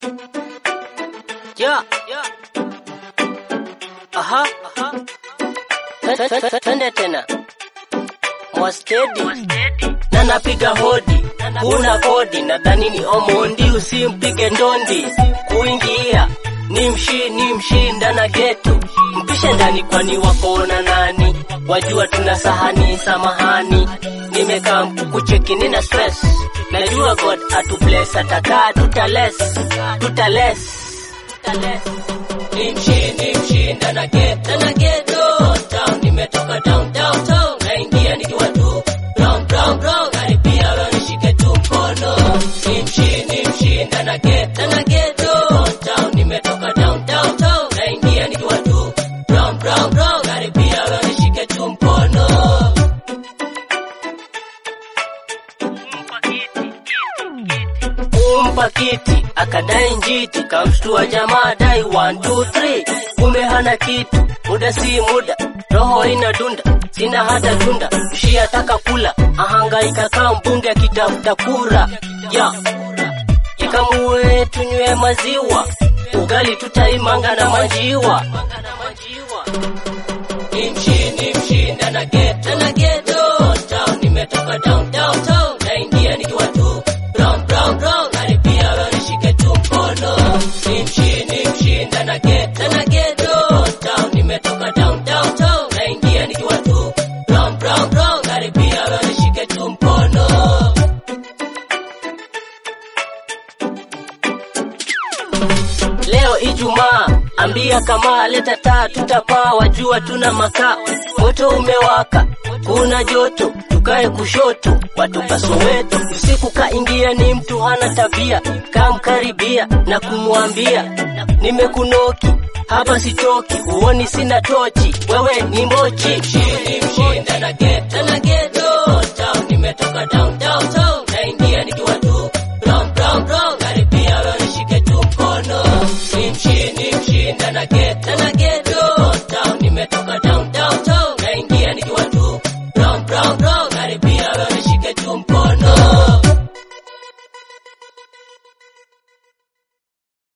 Yeah. Aha. Twende tena. Mwastedi na napiga hodi, kuna kodi, nadhani ni Omondi, usimpige ndondi. Kuingia ni mshi ni mshinda na geto, mpishe ndani, kwani wakona nani? Wajua tuna sahani, samahani, nimekaa mkukucheki, nina stress, najua God atubless, atakaa tutales, tutales, tutales. Ni mshi ni mshinda na geto, na geto town, nimetoka down downtown, naingia nikiwa tu brown brown brown, karibia wewe nishike tu mkono, ni mshi ni mshinda na geto, na geto town, nimetoka down downtown, naingia nikiwa tu brown brown brown, karibia wewe nishike tu mkono. kumpa kiti akadai njiti, kamshtua jamaa dai 1 2 3, kumbe hana kitu, muda si muda, roho ina dunda, sina hata tunda, mshi ataka kula, ahangaika kama mbunge akitafuta kura ya ikamue tunywe maziwa, ugali tutaimanga na majiwa. Ni mshi ni mshinda na geto na geto town, nimetoka down downtown, naingia nikiwa tu brown brown brown, karibia wewe nishike tu mkono. Ni mshi ni mshinda na geto na geto town, nimetoka down downtown, naingia nikiwa tu brown brown brown, karibia wewe nishike tu mkono. Leo Ijumaa, ambia kama leta taa, tutapaa, wajua tuna makaa, moto umewaka, kuna joto, tukae kushoto, watoka Soweto, usiku kaingia, ni mtu hana tabia, kamkaribia na kumwambia nimekunoki hapa sitoki, huoni sina tochi, wewe ni mbochi, mshindi mshinda na